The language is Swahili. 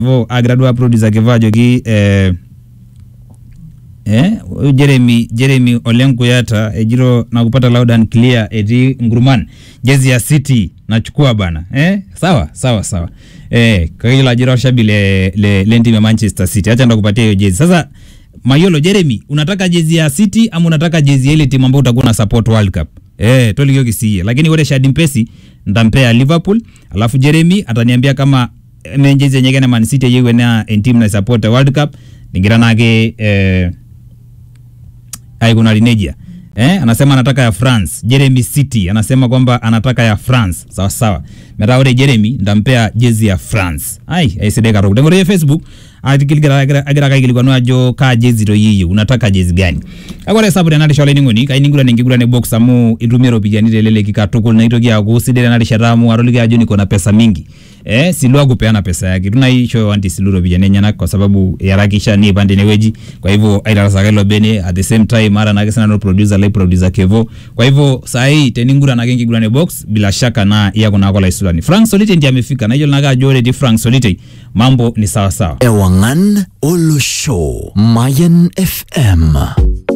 vo agira duo producer kiva ajoki eh, eh, huyu Jeremy Jeremy Ole Kuyata ejito nakupata loud and clear etii Ngurman jezi ya City nachukua bana eh, sawa sawa sawa eh, kailo ajira washabi le, le, le timu ya Manchester City acha ndakupatia hiyo jezi sasa Mayolo Jeremy unataka jezi ya City ama unataka jezi ya ile timu ambayo utakuwa na support World Cup eh tolikio kisiye lakini ore Shadi Mpesi ndampea Liverpool alafu Jeremy ataniambia kama menjezi yenye kene Man City yewe na team na support World Cup ningira nake eh aikuna Linegia eh, anasema anataka ya France. Jeremy City anasema kwamba anataka ya France. Sawa sawa. Meta ore Jeremy ndampea jezi ya France. Ai, aisidai karo. Tengore ya Facebook atikiligira agira agira kaikilikwanwa ajo ka jezi to yiyo unataka jezi gani. Akore sabu tena rishole ningoni kai ningura ningigura ne box amu itumia ropiani teleleki katukul naitoki aku sidere na rishata amu aroliki ajo niko na pesa mingi. Eh, silua kupeana pesa yake. Tunaisho anti siluro ropiani nyana kwa sababu yarakisha ni pande neweji. Kwa hivyo aitarasaka ilo bene at the same time mara na kesa no producer like producer Kevo. Kwa hivyo saa hii teningura na gengi gurane box bila shaka na iya kuna kola isulani. Frank Solite ndiye amefika na hiyo naga jore di Frank Solite. Mambo ni sawa sawa. Ewangan Olo Show Mayan FM